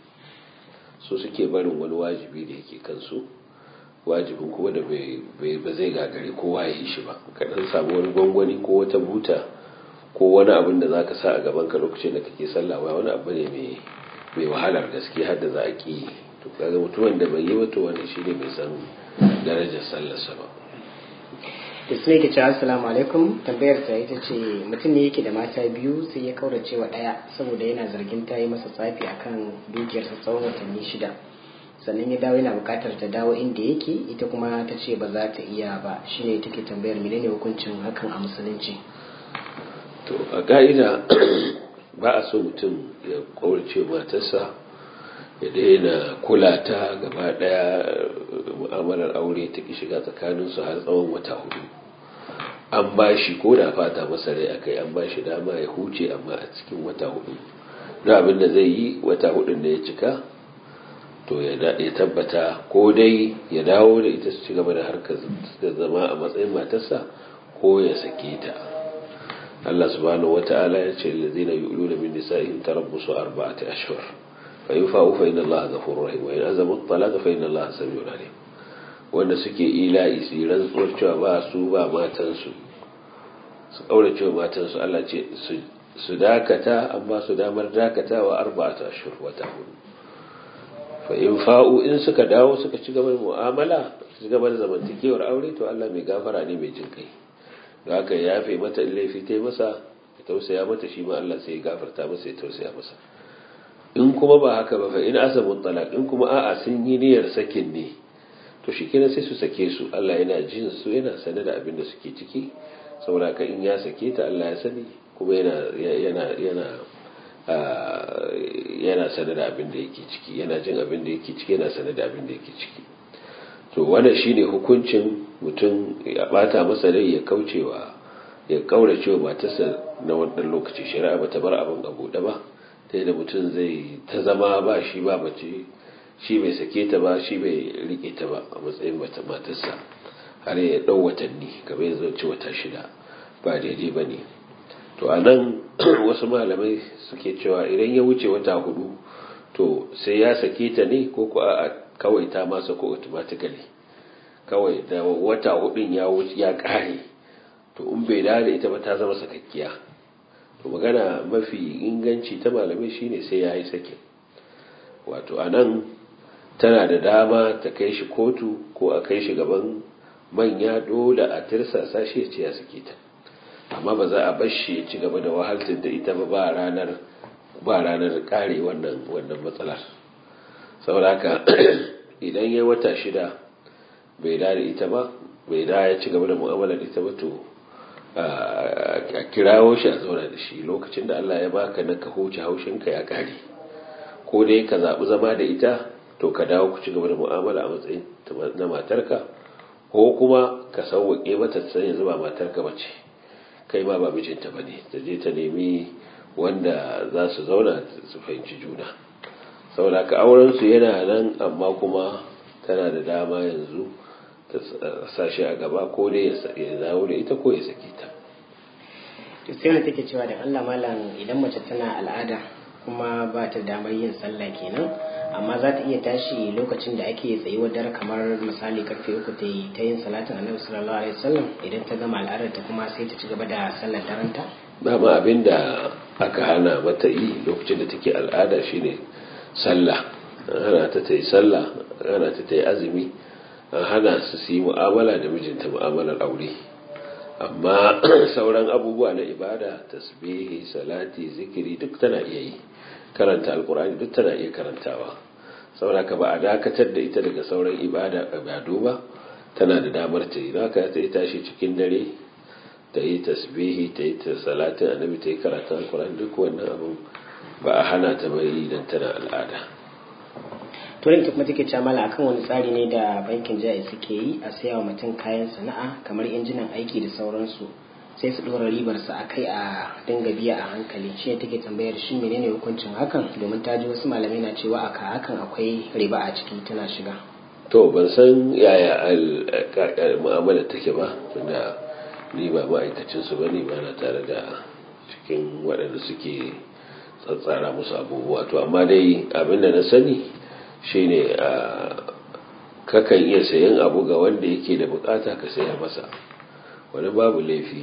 su suke barin wani wajibi da yake kansu wajibin kuma da ba zai gagari kowa ya yi shi ba ka dan samu wani gwangwani ko wata buta ko wani abin da za ka sa a gaban ka lokacin da kake sallah wani abu ne mai mai wahalar gaske har da za a ki to kaga mutumin da bai yi wato wani shi ne mai san darajar sallarsa ba da su ne ke cewa assalamu alaikum tambayar ta ita ce mutum ne yake da mata biyu sai ya kaurace wa ɗaya saboda yana zargin ta yi masa tsafi akan dukiyarsa tsawon watanni shida sannan ya dawo yana buƙatar ta dawo inda yake ita kuma ta ce ba za ta iya ba shine take tambayar menene hukuncin hakan a musulunci to a ka'ida ba a so mutum ya kaurace matarsa ya daina kula ta gaba daya mu'amalar aure ta ki shiga tsakaninsu har tsawon wata hudu an ba shi ko da fata masa rai akai an ba shi dama ya huce amma a cikin wata hudu da abin da zai yi wata hudun da ya cika to ya tabbata ko dai ya dawo da ita su ci gaba da harkar da zama a matsayin matarsa ko ya sake ta Allah subhanahu wata'ala ya ce allazina yu'luna min nisa'ihim tarabbusu arba'ati ashhur fa in fa'u fa inna Allaha ghafurur rahim wa in azamu at-talaq fa inna Allaha samiun alim wanda suke ila'i su rantsuwar cewa ba su ba matan su su kaura cewa matan su Allah ce su dakata amma su damar dakatawa arba'ati ashhur wata hudu fa in fa'u in suka dawo suka ci gaba da mu'amala su ci gaba da zamantakewar aure to Allah mai gafara ne mai jin kai da haka ya yafe mata in laifi ta yi masa ya tausaya mata shi ma Allah sai ya gafarta masa ya tausaya masa in kuma ba haka ba fa in asabu talaq in kuma a'a sun yi niyyar sakin ne to shi kenan sai su sake su Allah yana jin su yana sane da abin da suke ciki saboda ka in ya sake ta Allah ya sani kuma yana yana yana yana sane da abin da yake ciki yana jin abin da yake ciki yana sane da abin da yake ciki to wannan shine hukuncin mutum ya bata masa rai ya kaucewa ya kaurace wa matarsa na wannan lokaci shari'a ba ta bar abin a buɗe ba ta da mutum zai ta zama ba shi ba mace shi bai sake ta ba shi bai rike ta ba a matsayin matarsa har ya ɗau watanni kamar yanzu ci wata shida ba daidai ba ne to a nan wasu malamai suke cewa idan ya wuce wata hudu to sai ya sake ta ne ko ko a kawai ta masa ko automatically kawai da wata hudun ya wuce ya kare to in bai da da ita ba ta zama sakakkiya to magana mafi inganci ta malamai shine sai ya yi sakin wato a nan tana da dama ta kai shi kotu ko a kai shi gaban manya dole a tirsasa shi ya ce ya sake ta amma ba za a bar shi ya ci gaba da wahaltar da ita ba ba ranar ba ranar kare wannan wannan matsalar saboda haka idan ya wata shida bai da da ita ba bai da ya ci gaba da mu'amalar ita ba to a kirawo shi a zauna da shi lokacin da Allah ya baka na ka huce haushinka ya kare ko dai ka zaɓi zama da ita to ka dawo ku ci gaba da mu'amala a matsayin na matarka ko kuma ka sauwaƙe mata san yanzu ba matarka ba ce kai ma ba mijinta ba ne ta je ta nemi wanda za su zauna su fahimci juna saboda ka auren su yana nan amma kuma tana da dama yanzu ta sashi a gaba ko dai ya dawo da ita ko ya sake ta to sai wani take cewa da Allah malam idan mace tana al'ada kuma ba ta damar yin sallah kenan amma za ta iya tashi lokacin da ake tsayuwar dare kamar misali karfe uku ta yi ta yin salatin annabi sallallahu alaihi wasallam idan ta gama al'adar ta kuma sai ta ci gaba da sallar daren ta dama abin da aka hana mata yi lokacin da take al'ada shine sallah hana ta ta yi sallah hana ta ta yi azumi an hana su su yi mu'amala da mijinta mu'amalar aure amma sauran abubuwa na ibada tasbihi salati zikiri duk tana iya yi karanta alkur'ani duk tana iya karantawa saboda ka ba a dakatar da ita daga sauran ibada ibadu ba tana da damar ta yi haka ta yi tashi cikin dare ta yi tasbihi ta yi salatin annabi ta yi karanta alkur'ani duk wannan abin ba a hana ta bai idan tana al'ada turin kuma take camala akan wani tsari ne da bankin jaya suke yi a saya wa mutum kayan sana'a kamar injinan aiki da sauransu sai su ɗora ribarsa a kai a dinga biya a hankali shi ne take tambayar shi menene hukuncin hakan domin ta ji wasu malamai na cewa aka hakan akwai riba a ciki tana shiga to ban san yaya mu'amala take ba tunda ni ba ma'aikacin su bane ba na tare da cikin waɗanda suke tsatsara musu abubuwa to amma dai abin da na sani shine a kakan iya sayan abu ga wanda yake da bukata ka sayar masa wani babu laifi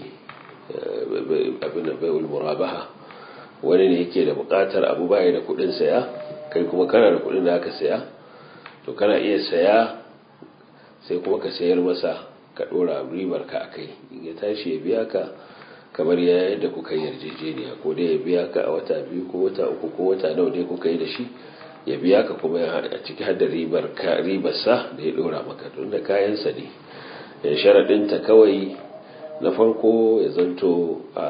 abin da bai'ul murabaha wani ne yake da bukatar abu baya da kudin saya kai kuma kana da kudin da aka saya to kana iya saya sai kuma ka sayar masa ka dora ribar ka akai in ya tashi ya biya ka kamar ya yadda kuka yi yarjejeniya ko dai ya biya ka a wata biyu ko wata uku ko wata nawa dai kuka yi da shi ya biya ka kuma a ciki har da ribar ka ribarsa da ya dora maka don da kayansa ne sharaɗinta kawai na farko ya zanto a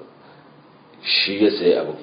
shi ya sayi abin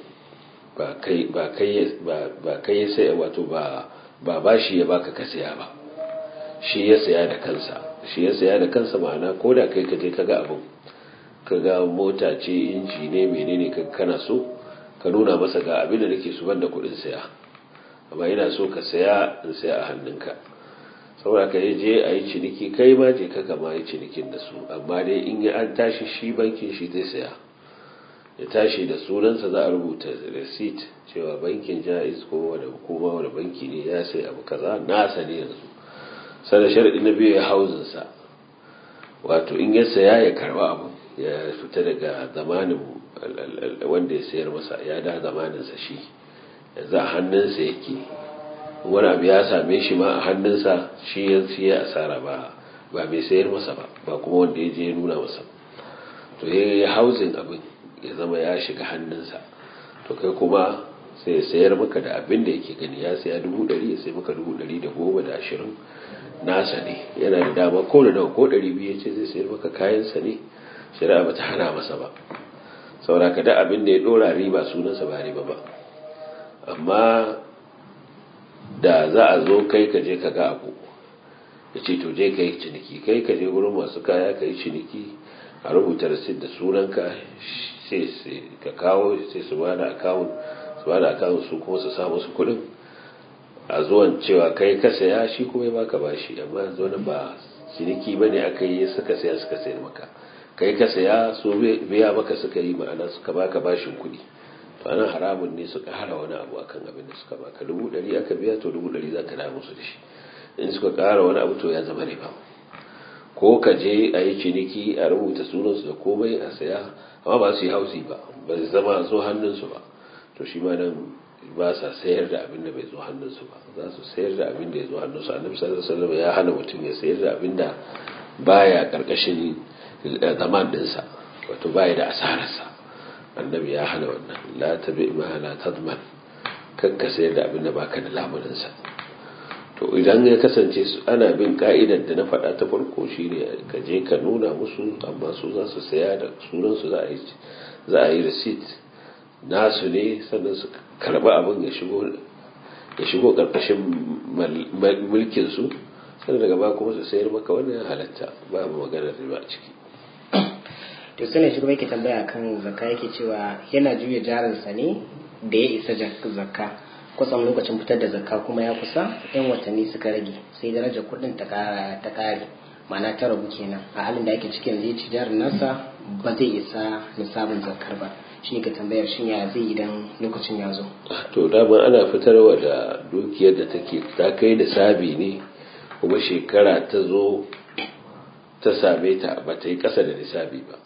ba kai ya sayi wato ba ba shi ya baka ka saya ba shi ya saya da kansa shi ya saya da kansa ma'ana ko da kai ka je ka ga abin ka ga mota ce inji ne menene ka kana so ka nuna masa ga abin da nake su banda kuɗin saya amma ina so ka saya in saya a hannunka saboda ka yi je a yi ciniki kai ma je ka kama yi cinikin da su amma dai in yi an tashi shi bankin shi zai saya ya tashi da sunansa za a rubuta receipt cewa bankin jaiz ko wani hukuma wani banki ne ya sai abu kaza nasa ne yanzu sada sharadi na biyu ya hauzinsa wato in ya saya ya karba abu ya fita daga zamanin wanda ya sayar masa ya da zamaninsa shi yanzu a hannunsa yake wani abu ya same shi ma a hannunsa shi ya siya asara ba ba mai sayar masa ba ba kuma wanda ya je ya nuna masa to ya yi hauzin abin ya zama ya shiga hannunsa to kai kuma sai ya sayar maka da abin da yake gani ya saya dubu ɗari ya sai maka dubu ɗari da goma da ashirin nasa ne yana da dama ko da nawa ko ɗari biyu ya ce zai sayar maka kayansa ne shari'a ba ta hana masa ba saboda ka da abin da ya ɗora riba sunansa ba riba ba amma da za a zo kai ka je ka ga abu ya ce to je ka yi ciniki kai ka je wurin masu kaya ka yi ciniki a rubuta rasit da sunanka sai ka kawo sai su ba da akawun su ba da akawun su kuma su samu su kudin a zuwan cewa kai ka saya shi kuma ya baka bashi amma yanzu wani ba ciniki ba ne aka yi suka saya suka sayar maka kai ka saya su biya maka suka yi ma'ana suka baka bashin kuɗi to anan haramun ne suka hara wani abu akan abin da suka baka dubu ɗari aka biya to dubu ɗari za ka da musu da shi in suka ƙara wani abu to ya zama riba ko ka je a yi ciniki a rubuta sunansu da komai a saya amma ba su yi hausi ba ba su zama zo hannunsu ba to shi ma nan ba sa sayar da abin da bai zo hannunsu ba za su sayar da abin da ya zo hannunsu annabi sallallahu alaihi wasallam ya hana mutum ya sayar da abin da baya karkashin zaman dinsa wato baya da asararsa annabi ya hana wannan la tabi ma la tadman kakka sayar da abin da baka da lamuninsa to idan ya kasance su ana bin ka'idar da na faɗa ta farko shine ka je ka nuna musu amma su za su saya da sunan su za a yi za a yi receipt nasu ne sannan su karba abin ya shigo ya shigo karkashin mulkin su sannan daga ba kuma su sayar maka wannan ya halatta babu maganar riba a ciki to sai shi kuma yake tambaya kan zakka yake cewa yana juya jarinsa ne da ya isa zakka kusan lokacin fitar da zakka kuma ya kusa yan watanni suka rage sai darajar kuɗin ta kare ma'ana ta rabu kenan a halin da ake cikin zai ci jarin nasa ba zai isa nisabin zakkar ba shi ne ka tambayar shin ya zai idan lokacin ya zo to dama ana fitarwa da dukiyar da take ta kai nisabi ne kuma shekara ta zo ta same ta ba ta yi ƙasa da nisabi ba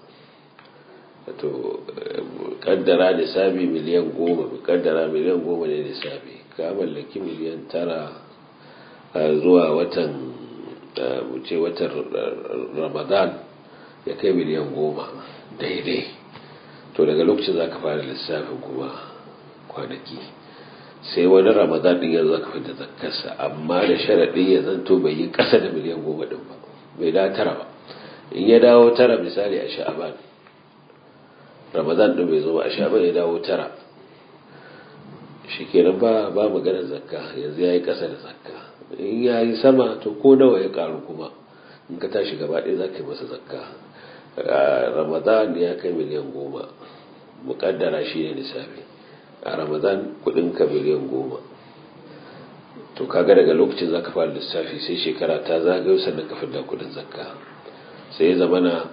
to kaddara nisabi miliyan goma kaddara miliyan goma ne nisabi ka mallaki miliyan tara zuwa watan wuce watan ramadan ya kai miliyan goma daidai to daga lokacin za ka fara lissafin kuma kwanaki sai wani ramadan din yanzu ka fita zakkarsa amma da sharaɗin ya zanto bai yi ƙasa da miliyan goma din ba bai da tara ba in ya dawo tara misali a sha'aban ramadan din bai zo ba a sha'aban ya dawo tara shi kenan ba ba maganar zakka yanzu ya yi ƙasa da zakka in ya yi sama to ko nawa ya ƙaru kuma in ka tashi gaba ɗaya za ka yi masa zakka ramadan ya kai miliyan goma muƙaddara shi ne nisabi a ramadan kudinka miliyan goma to kaga daga lokacin zaka fara lissafi sai shekara ta zagayo sannan ka fidda kudin zakka sai ya zamana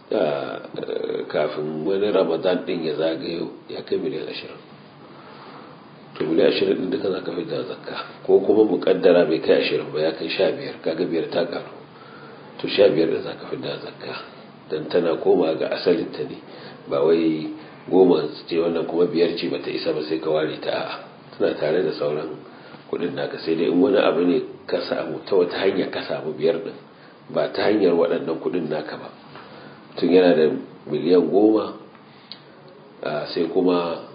kafin wani ramadan din ya zagayo ya kai miliyan ashirin to miliyan ashirin din duka zaka fidda zakka ko kuma mukaddara bai kai ashirin ba ya kai sha biyar kaga biyar ta karu to sha biyar da zaka fidda zakka dan tana koma ga asalin ta ne ba wai goma ce wannan kuma biyar ce bata isa ba sai ka ware ta a'a tana tare da sauran kudin naka sai dai in wani abu ne ka samu ta wata hanya ka samu biyar din ba ta hanyar waɗannan kudin naka ba tun yana da miliyan goma sai kuma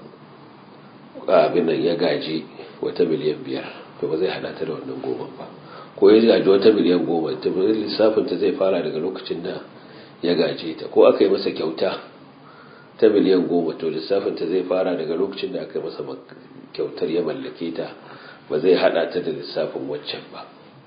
abin nan ya gaji wata miliyan biyar to ba zai hada ta da wannan goma ba ko ya gaji wata miliyan goma ta lissafin ta zai fara daga lokacin da ya gaje ta ko aka yi masa kyauta ta miliyan goma to lissafin ta zai fara daga lokacin da aka yi masa kyautar ya mallake ta ba zai hada ta da lissafin waccan ba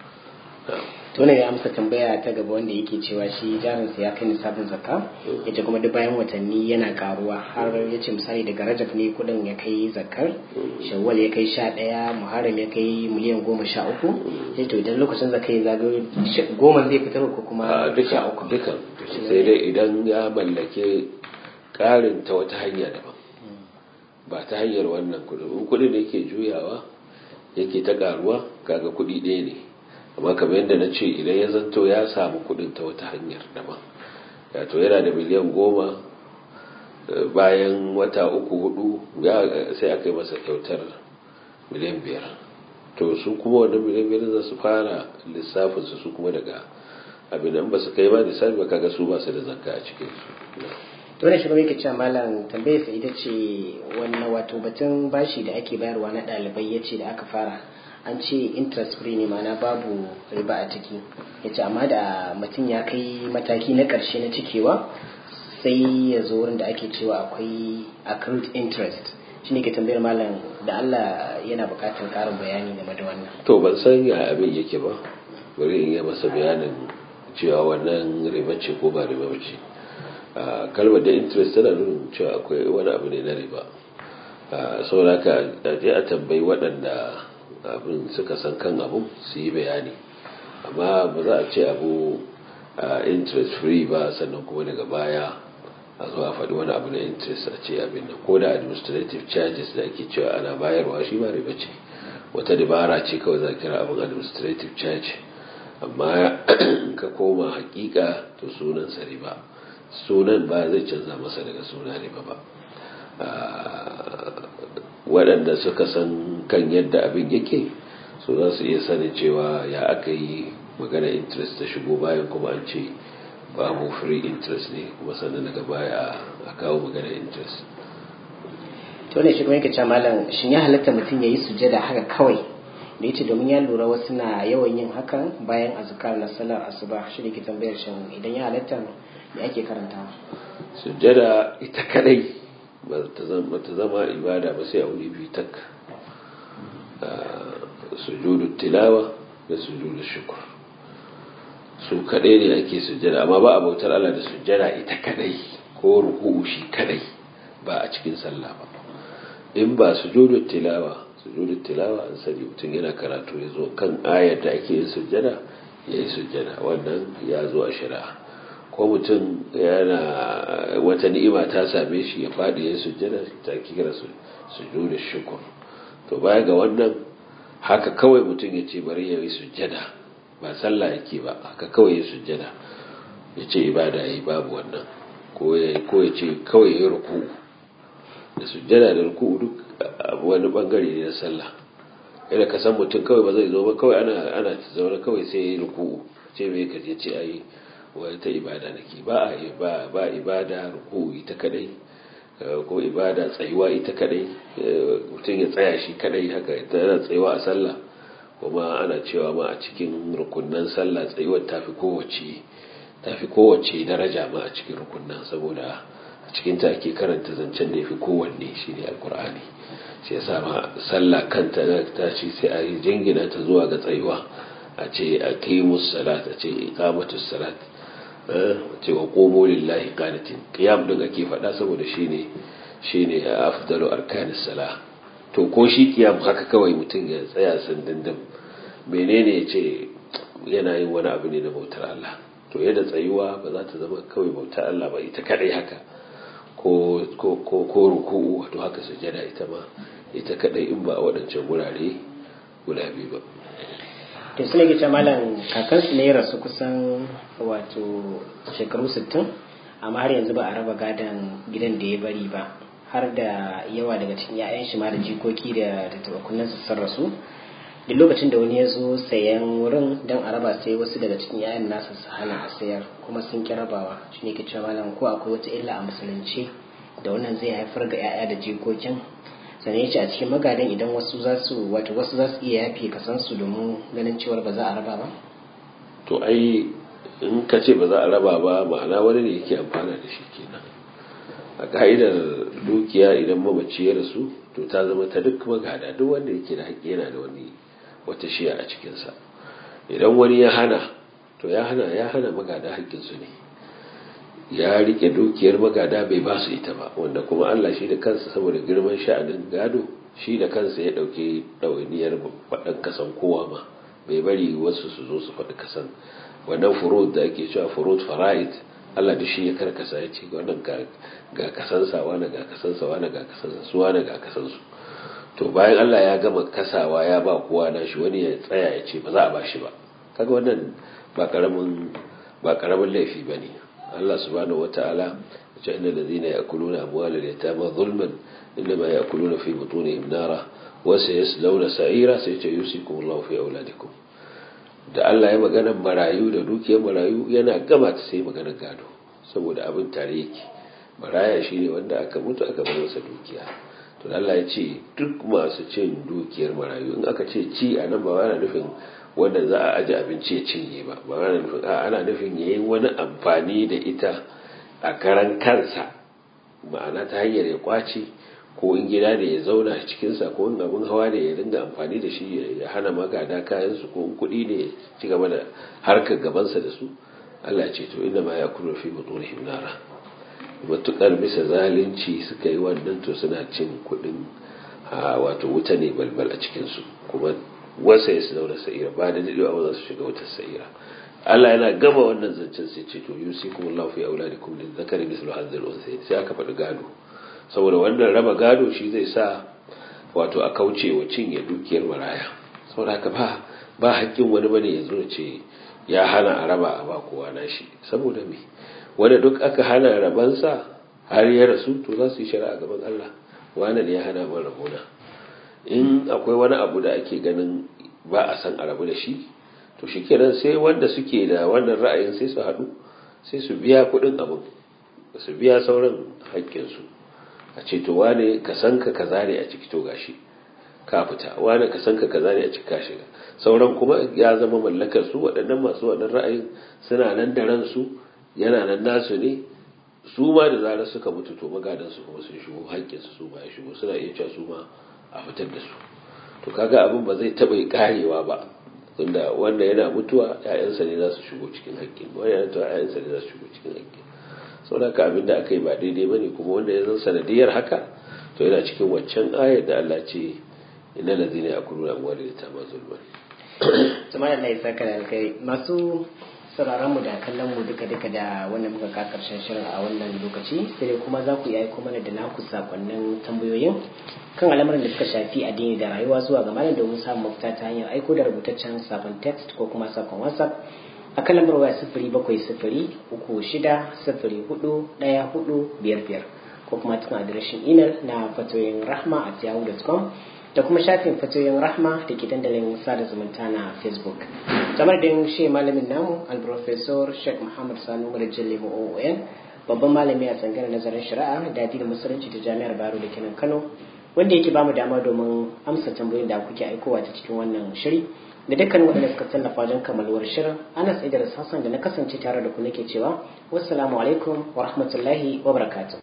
to ne ya amsa tambaya ta gaba wanda yake cewa shi jarinsa ya kai nisabin zakka yace kuma duk bayan watanni yana karuwa har yace misali daga rajab ne kudin ya kai zakkar shawwal ya kai sha ɗaya muharram ya kai miliyan goma sha uku sai to idan lokacin zakka ya zagayo goma zai fitar ko kuma sha uku dukan sai dai idan ya mallake karin ta wata hanya daban ba ta hanyar wannan kudin in kudin da yake juyawa yake ta karuwa kaga kudi ɗaya ne amma kamar yadda na ce idan ya zanto ya samu kudin ta wata hanyar daban to yana da miliyan goma bayan wata uku hudu sai aka yi masa kyautar miliyan biyar to su kuma wannan miliyan biyar za su fara lissafin su kuma daga abin nan ba su kai ba lissafi ba kaga su ba su da zakka a cikin su to ne shugaban yake cewa malam tambayar sa ita ce wannan wato batun bashi da ake bayarwa na ɗalibai ya ce da aka fara an ce interest free ne mana babu riba a ciki ya ce amma da mutum ya kai mataki na ƙarshe na cikewa sai ya zo wurin da ake cewa akwai accrued interest shi ne ke tambayar malam da Allah yana buƙatar ƙarin bayani game da wannan to ban san ya abin yake ba bari in yi masa bayanin cewa wannan riba ce ko ba riba ce kalmar da interest tana nuna cewa akwai wani abu ne na riba saboda ka je a tambayi waɗanda abin suka san kan abu su yi bayani amma ba za a ce abu interest free ba sannan kuma daga baya a zuwa faɗi wani abu na interest a ce abin da ko da administrative charges da ake cewa ana bayarwa shi ba riba ce wata dabara ce kawai za kira abin administrative charge amma ka koma hakika to sunansa riba sunan ba zai canza masa daga suna riba ba waɗanda suka san kan yadda abin yake so za su iya sanin cewa ya aka yi magana interest ta shigo bayan kuma an ce babu free interest ne kuma sannan daga baya a kawo magana interest to ne shi kuma yake cewa malam shin ya halatta mutum ya yi sujada haka kawai da yace domin ya lura wasu na yawan yin hakan bayan azkar na salar asuba shi ne ke tambayar shin idan ya halatta me ake karantawa sujada ita kadai ba ta zama ibada ba sai a wuri biyu tak sujudu tilawa da sujudu shukur su kadai ne ake sujada amma ba a bautar Allah da sujada ita kadai ko ruku'u shi kadai ba a cikin sallah ba in ba sujudu tilawa sujudu tilawa an sani mutum yana karatu ya zo kan ayar da ake yin sujada ya yi sujada wannan ya zo a shari'a ko mutum yana wata ni'ima ta same shi ya faɗi ya sujjada ta kira sujudu shukur to baya ga wannan haka kawai mutum ya ce bari ya yi sujjada ba sallah yake ba haka kawai ya sujjada ya ce ibada ya yi babu wannan ko ya ce kawai ya ruku da sujjada da ruku duk wani bangare ne na sallah yadda ka san mutum kawai ba zai zo ba kawai ana ana zaune kawai sai ya yi ruku ce mai kaje ce ayi wata ibada nake ba a ba ibada ruku ita kadai ko ibada tsayuwa ita kadai mutum ya tsaya shi kadai haka yana tsayuwa a sallah kuma ana cewa ma a cikin rukunnan sallah tsayuwar tafi kowace tafi kowace daraja ma a cikin rukunnan saboda a cikin ta ake karanta zancen da yafi kowanne shine alkur'ani shi yasa ma sallah kanta ta ce sai a yi jingina ta zuwa ga tsayuwa a ce aqimus salat a ce iqamatus salat cewa komo lillahi qanitin qiyam din ake faɗa saboda shine shine afdalu arkanis sala to ko shi qiyam haka kawai mutum ya tsaya sandindin menene yace yana yin wani abu ne na bautar Allah to yadda tsayuwa ba za ta zama kawai bautar Allah ba ita kadai haka ko ko ko ko ruku'u wato haka sujada ita ma ita kadai in ba a wadancan gurare guda biyu ba to su ne ke malam kakansu ne rasu kusan wato shekaru 60 amma har yanzu ba a raba gadon gidan da ya bari ba har da yawa daga cikin 'ya'yan shi ma da jikoki da tattabakunan su sun rasu duk lokacin da wani ya zo sayan wurin don a raba sai wasu daga cikin 'ya'yan nasa su hana a sayar kuma sun ki rabawa shi ne ke malam ko akwai wata illa a musulunci da wannan zai haifar ga 'ya'ya da jikokin sannan ya ce a cikin magadan idan wasu za su wato wasu za su iya yafe kasansu domin ganin cewar ba za a raba ba to ai in ka ce ba za a raba ba ma'ana wani ne yake amfana da shi kenan a ka'idar dukiya idan mamaci ya rasu to ta zama ta duk magada duk wanda yake da haƙƙi yana da wani wata shiya a cikinsa idan wani ya hana to ya hana ya hana magada haƙƙinsu ne ya rike dukiyar magada bai ba su ita ba wanda kuma Allah shi da kansa saboda girman sha'anin gado shi da kansa ya dauke ɗawainiyar faɗan kasan kowa ma bai bari wasu su zo su faɗi kasan wannan furud da ake cewa furud fara'id Allah da shi ya karkasa ya ce wannan ga kasansa wani ga kasansa wani ga kasansa su wani ga kasansu to bayan Allah ya gama kasawa ya ba kowa na shi wani ya tsaya ya ce ba za a ba shi ba kaga wannan ba karamin ba karamin laifi bane Allah subhanahu wata'ala ya inna allazina ya'kuluna amwalal yatama zulman inma ya'kuluna fi butunihim nara wa sayaslawna sa'ira sai ce yusikum Allah fi auladikum da Allah ya magana marayu da dukiyar marayu yana gama ta sai magana gado saboda abin tare yake maraya shine wanda aka mutu aka bar masa dukiya to Allah ya ce duk masu cin dukiyar marayu in aka ce ci a nan ba yana nufin wanda za a aji abinci ya cinye ba ba ana nufin ana nufin yayi wani amfani da ita a karan kansa ma'ana ta hanyar ya kwace ko in gida da ya zauna cikin sa ko in abin hawa ne ya dinga amfani da shi ya hana magada kayan su ko in kuɗi ne ya ci gaba da harkar gabansa da su Allah ce to inna ma yakulu fi butunihim nara matukar bisa zalunci suka yi wannan to suna cin kuɗin wato wuta ne balbal a cikin su kuma wasa ya su daura sa'ira ba da daɗewa ba za su shiga wata sa'ira Allah yana gama wannan zancen sai ce to yusikum Allah fi auladikum lil zakari mislu hadzal unsayn sai aka faɗi gado saboda wannan raba gado shi zai sa wato a kauce wa cinye dukiyar maraya saboda haka ba ba haƙƙin wani bane ya zo ce ya hana a raba a ba kowa na shi saboda me wanda duk aka hana rabansa har ya rasu to za su yi shari'a gaban Allah wani ne ya hana min rabona in akwai wani abu da ake ganin ba a san a rabu da shi to shikenan sai wanda suke da wannan ra'ayin sai su haɗu sai su biya kuɗin abin su biya sauran haƙƙinsu a ce to wane ka san ka kaza ne a ciki to gashi ka fita wane ka san ka kaza ne a ciki ka shiga sauran kuma ya zama mallakar su waɗannan masu wannan ra'ayin suna nan da ransu yana nan nasu ne su ma da zarar suka mutu to magadan su kuma sun shigo haƙƙinsu su ma ya shigo suna iya cewa su ma a fitar da su to kaga abin ba zai taɓa karewa ba tunda wanda yana mutuwa ƴaƴansa ne za su shigo cikin haƙƙin wanda yana mutuwa ƴaƴansa ne za su shigo cikin haƙƙin saboda ka abin da aka yi ba daidai bane kuma wanda ya zan sanadiyar haka to yana cikin waccan ayar da Allah ce inna lazina yakuluna amwalal yatama zulman tuma da Allah ya saka da kai masu sauraron mu da kallon mu duka duka da wannan muka ka karshen shirin a wannan lokaci sai dai kuma za ku yi aiko mana da naku sakonnin tambayoyin kan al'amuran da suka shafi addini da rayuwa zuwa ga malam domin samun mafita ta hanyar aiko da rubutaccen sakon text ko kuma sakon whatsapp a kan lambar waya sifiri bakwai sifiri uku shida sifiri hudu ɗaya hudu biyar biyar ko kuma cikin adireshin imel na fatoyin rahma at yahoo.com da kuma shafin fatoyin rahma da ke dandalin sada zumunta na facebook kamar da shi malamin namu alprofesor sheikh muhammad sanu umar jallimu oon babban malami a tsangar nazarin shari'a da addinin musulunci ta jami'ar baro da kenan kano wanda yake bamu dama domin amsa tambayoyin da kuke aikowa ta cikin wannan shiri da dukkan waɗanda suka tallafa wajen kammaluwar shirin ana tsaye da hassan da na kasance tare da ku nake cewa wassalamu alaikum wa rahmatullahi wa barakatuh